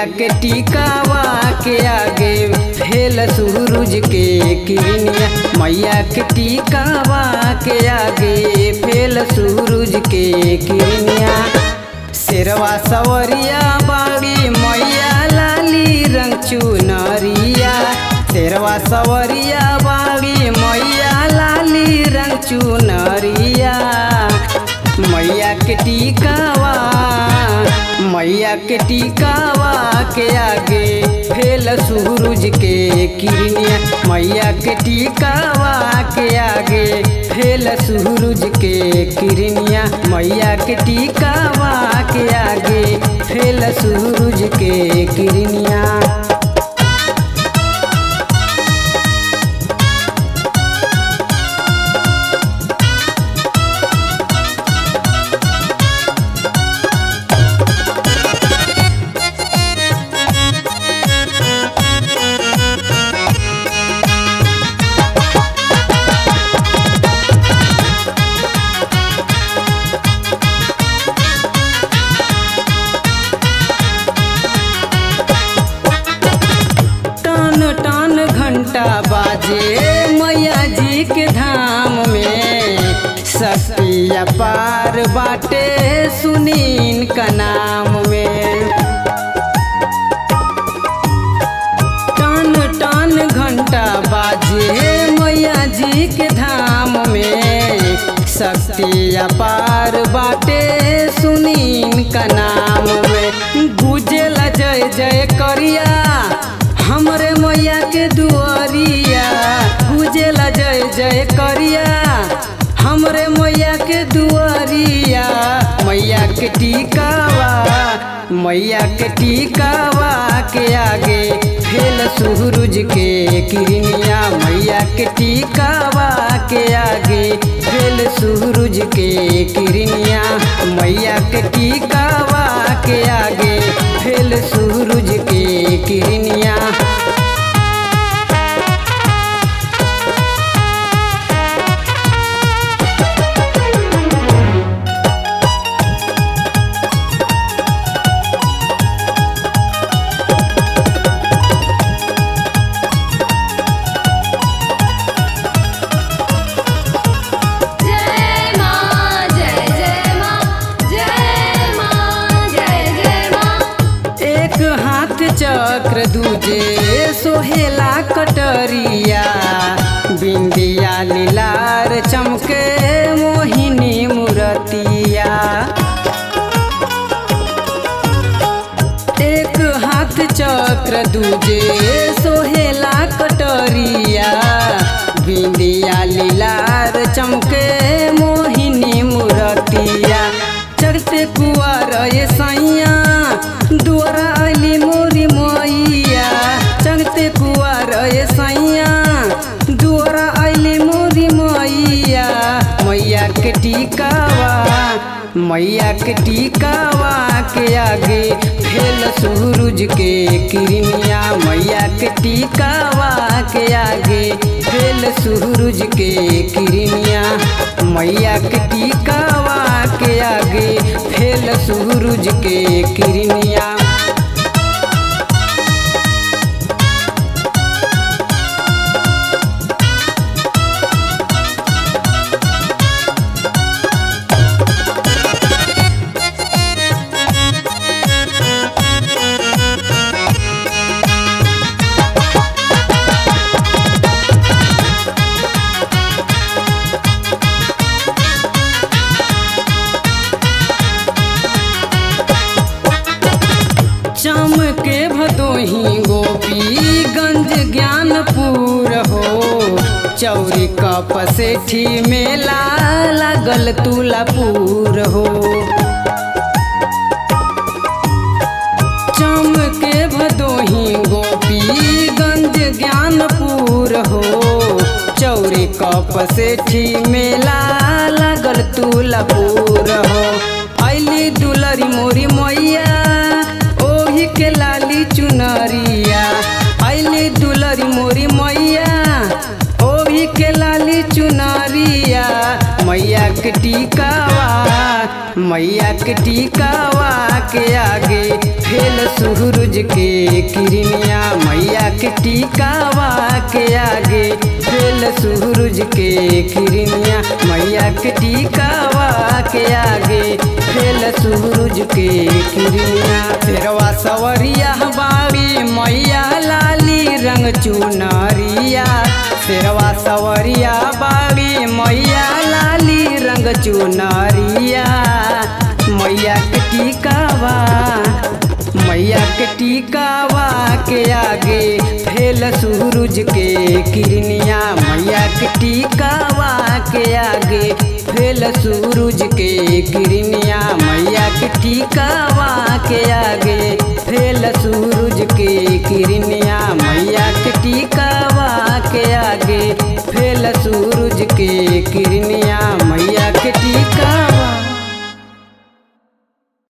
मैया के टीकावा के आगे फेल सूरज के किरनिया मैया के टीकावा के आगे फेल सूरज के किरनिया शेरवा सवरिया बाड़ी मैया लाली रंग चुनरिया शेरवा सवरिया बाड़ी मैया लाली रंग चुनरिया मैया के टीकावा मैया के टीकावा के आगे फेल सूरज के किरनिया मैया के टीकावा के आगे फेल सूरज के किरनिया मैया के टीकावा के आगे फेल सूरज के किरनिया टन टन घंटा बाजे मैया जी के धाम में शक्ति अपार बाटे सुनीन का नाम में टन टन घंटा बाजे मैया जी के धाम में शक्ति अपार बाटे सुनीन का नाम में गुजेला जय जय करिया हमरे मैया के दुआरिया गुजेला जय जय करिया हमरे मैया के दुआरिया मैया के टीकावा मैया के टीकावा के आगे फेल सूरज के किरनिया मैया के टीकावा के आगे फेल सूरज के किरनिया मैया के टीकावा के आगे फेल सूरज के किरनिया जय मां जय जय मां जय मां जय जय मां एक हाथ चक्र दूजे सोहेला कटरिया बिंदिया लीलार चमके मोहिनी मूरतिया एक हाथ चक्र दूजे सोहेला कटरिया बिंदिया लीलार चमके मोहिनी मूरतिया चढ़ते कुआर ये सैया दुआरा अली मोरी मैया चढ़ते कुआर ये सैया दुआरा अली मोरी मैया मैया के टीकावा मैया के टीकावा के आगे फेल सूरज के किरनिया मैया के टीकावा के आगे फेल सूरज के किरनिया मैया के टीकावा के आगे फेल सूरज के किरनिया चमके भदोही गोपीगंज ज्ञानपुर हो चौरी कप सेठी मेला लागल तुलापुर हो चमके भदोही गोपीगंज ज्ञानपुर हो चौरी कप सेठी मेला लागल तुलापुर हो अली दुलरी मोरी मैया ओही के लाली चुनरिया अली दुलरी मोरी मैया ओही के लाली चुनरिया मैया के टीकावा मैया के टीकावा के आगे फेल सूरज के किरनिया मैया के टीकावा के आगे फेल सूरज के किरनिया मैया के टीकावा के आगे फेल सूरज के किरनिया तेरवा सवरिया बावी मैया लाली रंग चुनरिया तेरवा सवरिया बावी मैया लाली रंग चुनरिया मैया के टीकावा मैया के टीकावा के आगे फेल सूरज के किरनिया मैया के टीकावा के आगे फेल सूरज के किरनिया मैया के टीकावा के आगे